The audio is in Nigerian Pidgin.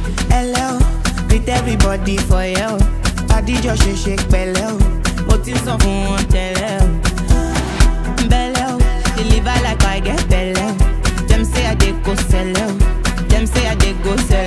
Hello, greet everybody for you. Adijọ́ ṣe ṣe pẹ̀lẹ́ o, mo ti sọ fún wọn tẹ́lẹ̀ o. Bẹ́lẹ̀ o, deliver like I get bẹ̀lẹ̀ o. Dem say I dey go sẹ́lẹ̀ o, dem say I dey go sẹ́lẹ̀